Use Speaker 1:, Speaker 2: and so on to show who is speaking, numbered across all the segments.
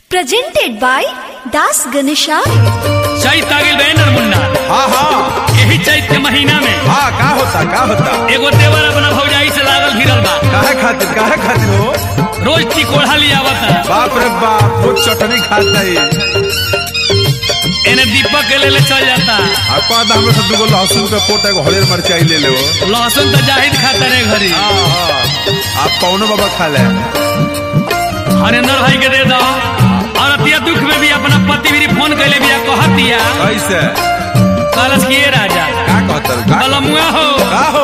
Speaker 1: presented by Das Ganesha.
Speaker 2: चैत आ गेल बे नरमुन्ना
Speaker 3: हाँ हाँ
Speaker 2: यही चैत के महीना में
Speaker 3: हाँ का होता का होता
Speaker 2: एगो देवर अपना भौजाई से लागल भिड़ल बा
Speaker 3: काहे खातिर काहे खातिर हो
Speaker 2: रोज टिकोढ़ा लियावता
Speaker 3: बाप रे बाप वो चटनी खाता है
Speaker 2: एने दीपक के लेले चल जाता
Speaker 3: आपा दा हमरे से दुगो लहसुन के पोटा एगो हरियर मिरचाई ले ले
Speaker 2: लहसुन तो जाहिद खाता रे घरी
Speaker 3: हाँ हाँ आप कौनो बाबा खा ले
Speaker 2: हरेंद्र भाई के दे दो और अतिया दुख में भी अपना पति भी फोन कैले बिया कहतिया
Speaker 3: कैसे
Speaker 2: कलश किए राजा
Speaker 3: का कहतर का
Speaker 2: कलमुआ हो
Speaker 3: का हो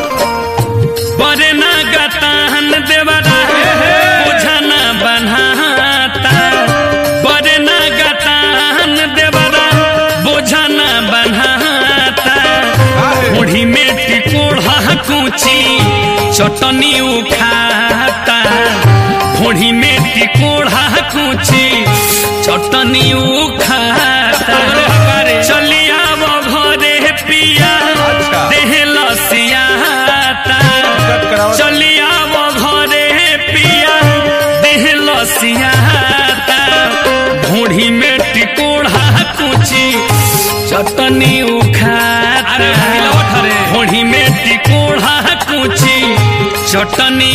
Speaker 2: बरे ना गताहन देवरा बुझना बनाता बरे ना गताहन देवरा बुझना बनाता
Speaker 3: काहे
Speaker 2: मुढ़ी में टिकोड़ा कूची चटनी उखाता मुढ़ी में टिकोड़ा कूची चटनी उखाता चलिया वो घरे पिया
Speaker 3: अच्छा।
Speaker 2: देह लसियाता
Speaker 3: कट कराओ
Speaker 2: चलिया वो घरे पिया देह लसियाता ढूढ़ी में टिकोड़ा कुची चटनी उखाता ढूढ़ी में टिकोड़ा कुची चटनी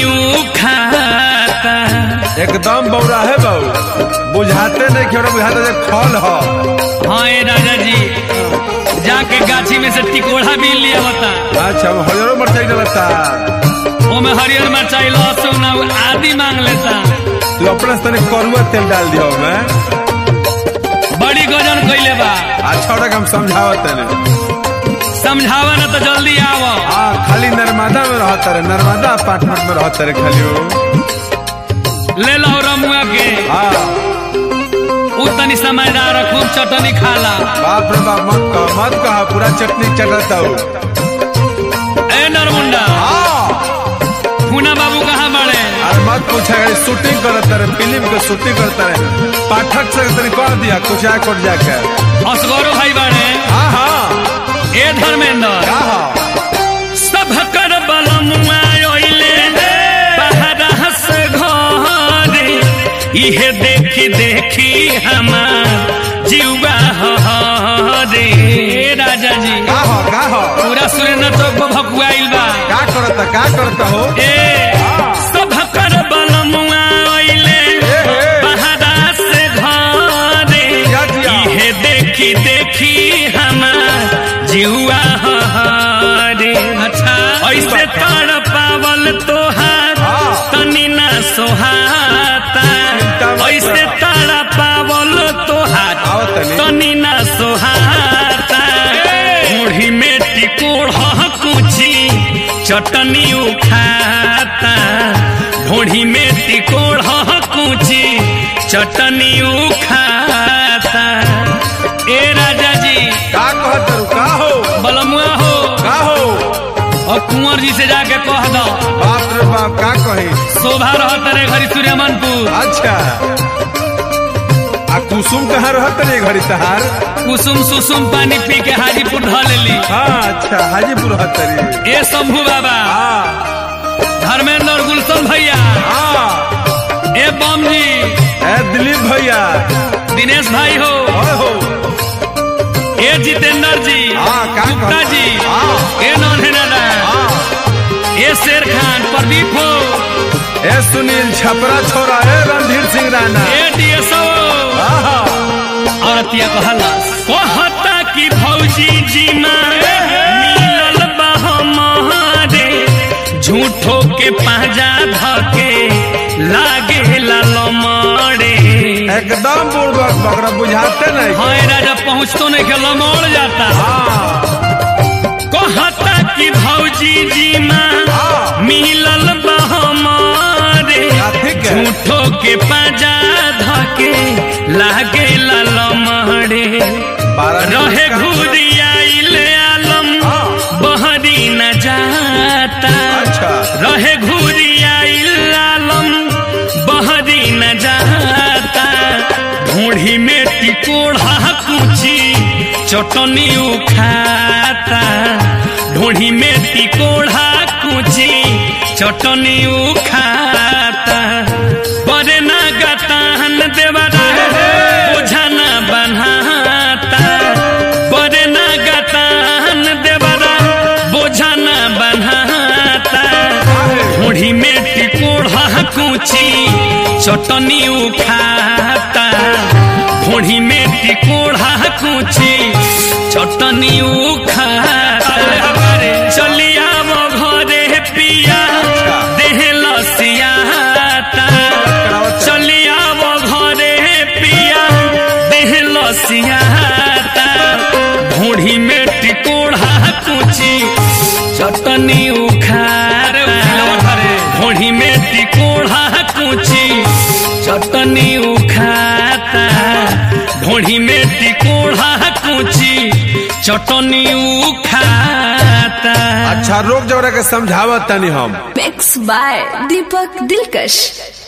Speaker 2: उखाता
Speaker 3: एकदम बौरा है बाबू बुझाते नहीं क्यों बुझाते जब खल हो
Speaker 2: हाँ ए राजा जी जाके गाछी में से टिकोड़ा भी लिया होता
Speaker 3: अच्छा हम हरियर मिरचाई डलता
Speaker 2: ओमे हरियर मिरचाई लहसुन और आदि मांग लेता
Speaker 3: तू अपना से तनी करुआ तेल डाल दियो मैं
Speaker 2: बड़ी गजन कैले बा
Speaker 3: अच्छा और हम समझावत नहीं
Speaker 2: समझावा ना तो जल्दी आवो
Speaker 3: हाँ खाली नर्मदा में रहता रे नर्मदा अपार्टमेंट में रहता रे खाली वो
Speaker 2: ले लो रमुआ के
Speaker 3: हाँ
Speaker 2: उ तनी समझदार है, खूब चटनी खाला
Speaker 3: बाप रे बाप मत कह मत कह पूरा चटनी चटता हूँ
Speaker 2: ए नरमुंडा
Speaker 3: हाँ
Speaker 2: पूना बाबू कहाँ बड़े
Speaker 3: अरे मत पूछा गाड़ी शूटिंग करता रहे फिल्म के शूटिंग करता रहे पाठक से तनी कह दिया कुछ आ कोट जाके
Speaker 2: असगरो भाई बड़े
Speaker 3: हाँ हाँ
Speaker 2: ए धर्मेंद्र
Speaker 3: का हाँ
Speaker 2: सब कर बलमुआ ओइले बहरा से घरे इहे देखी देखी हमार जीवा हरे राजा जी
Speaker 3: का हो का हो
Speaker 2: पूरा सुरेंद्र चौक पर भकुआइल बा
Speaker 3: का करता का करता हो
Speaker 2: ए सब कर बलमुआ ओइले
Speaker 3: ए।
Speaker 2: बहरा से घरे
Speaker 3: या जिया।
Speaker 2: इहे देखी देखी हमार जीवा हरे अच्छा ऐसे तर पावल तोहार
Speaker 3: हाँ।
Speaker 2: तनी ना सोहाता ऐसे तारा पावल तोहार
Speaker 3: आओ तनी।
Speaker 2: तनी ना सोहाता मुढ़ी में टिकोड़ कुची चटनी उखाता ढोढ़ी में टिकोड़ कुची चटनी उखाता ए राजा जी
Speaker 3: का कहता रू का हो
Speaker 2: बलमुआ हो
Speaker 3: का हो
Speaker 2: और कुंवर जी से जाके कह दो
Speaker 3: बाप रे बाप का कही
Speaker 2: शोभा रहत रे घरी सूर्यमनपुर
Speaker 3: अच्छा आ कुसुम कहाँ रहत रे घड़ी तहार
Speaker 2: कुसुम सुसुम पानी पी के हाजीपुर ढ लेली
Speaker 3: हाँ अच्छा हाजीपुर रहत रे
Speaker 2: ए शंभू बाबा
Speaker 3: हाँ
Speaker 2: धर्मेंद्र गुलशन भैया
Speaker 3: हाँ
Speaker 2: ए बम जी
Speaker 3: ए दिलीप भैया
Speaker 2: दिनेश भाई हो
Speaker 3: ओए हो
Speaker 2: ए जितेंद्र जी
Speaker 3: हाँ, का
Speaker 2: गुप्ता
Speaker 3: कहता?
Speaker 2: जी
Speaker 3: हाँ।
Speaker 2: ए नौनहेनादा
Speaker 3: हाँ
Speaker 2: ए शेर खान प्रदीप हो
Speaker 3: ए सुनील छपरा छोरा ए रणधीर सिंह राणा
Speaker 2: ए डीएसओ
Speaker 3: हाँ
Speaker 2: और अतिया कहला कहता कि भौजी जी माँ मिलल बा हमारे झूठो के पाजा धके लागे लमड़े
Speaker 3: एकदम बुड़बक बकरा बुझाते नहीं
Speaker 2: हाय राजा पहुँचतो नहीं के लमड़ जाता
Speaker 3: हाँ
Speaker 2: कहता कि भौजी जी माँ
Speaker 3: हाँ
Speaker 2: मिलल बा हमारे
Speaker 3: क्या ठीक है?
Speaker 2: झूठो के पाजा धके लागे लमड़े
Speaker 3: बारह
Speaker 2: रहे
Speaker 3: मिनट का-
Speaker 2: घुरियाइल आलम
Speaker 3: हाँ।
Speaker 2: बहरी न जाता
Speaker 3: अच्छा।
Speaker 2: रहे घुरियाइल आलम बहरी न जाता ढूढ़ी में टिकोड़ा कुची चटनी उखाता ढूढ़ी में टिकोड़ा कुची चटनी उखाता बरे ना गताहन देवरा कुची चटनी उखाता भोड़ी में टिकोड़ा कुची चटनी उखाता चलिया वो घरे पिया देह लसियाता चलिया वो घरे पिया देह लसियाता भोड़ी में टिकोड़ा कुची चटनी उखार भोड़ी में टिकोड़ा कुची चटनी उखाता भोड़ी में टिकोड़ा कुची चटनी उखाता
Speaker 3: अच्छा रोक जवरा के समझावत तनी हम
Speaker 1: मिक्स बाय दीपक दिलकश